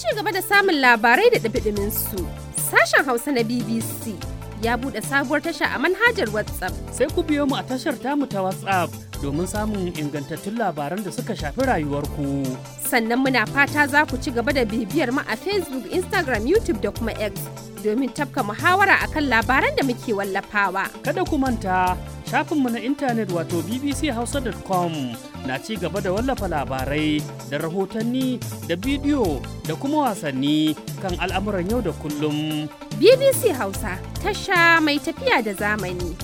ci gaba da samun labarai da ɗumi su sashen Hausa na BBC ya buɗe sabuwar tasha a manhajar WhatsApp. Sai ku biyo mu a tashar tamu ta WhatsApp domin samun ingantattun labaran da suka shafi rayuwarku. Sannan muna fata za ku ci gaba da bibiyar mu a Facebook, Instagram, YouTube da kuma X domin tafka muhawara akan labaran da muke wallafawa. Kada ku manta shafinmu na intanet wato bbchausa.com na ci gaba da wallafa labarai da rahotanni da bidiyo da kuma wasanni kan al'amuran yau da kullum. BBC Hausa tasha mai tafiya da zamani.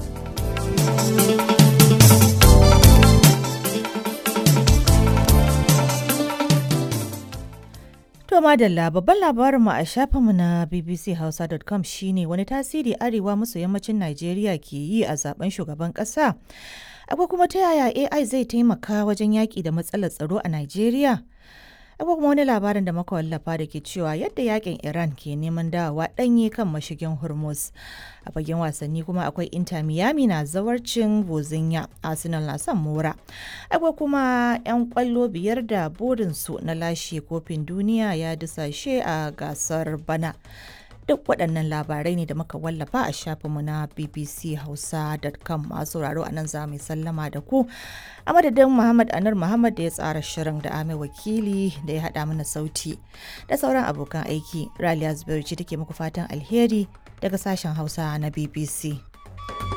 To madalla babban labarinmu a shafinmu na bbchausa.com shine wani tasiri arewa maso yammacin Najeriya ke yi a zaben shugaban ƙasa. Akwai kuma ta yaya AI zai taimaka wajen yaƙi da matsalar tsaro a Najeriya? Akwai kuma wani labarin da muka wallafa da ke cewa yadda yakin Iran ke neman dawowa ɗanye kan mashigin Hormuz. A fagen wasanni kuma akwai Inter Miami na zawarcin Bozinya, Arsenal na son mora. Akwai kuma 'yan kwallo biyar da burinsu na lashe kofin duniya ya dusashe a gasar bana. duk waɗannan labarai ne da muka wallafa a shafinmu na bbchausa.com masu sauraro a nan za mu sallama da ku a madadin muhammad anar muhammad da ya tsara shirin da ame wakili da ya haɗa mana sauti da sauran abokan aiki raliya zubairu ce take muku fatan alheri daga sashen hausa na bbc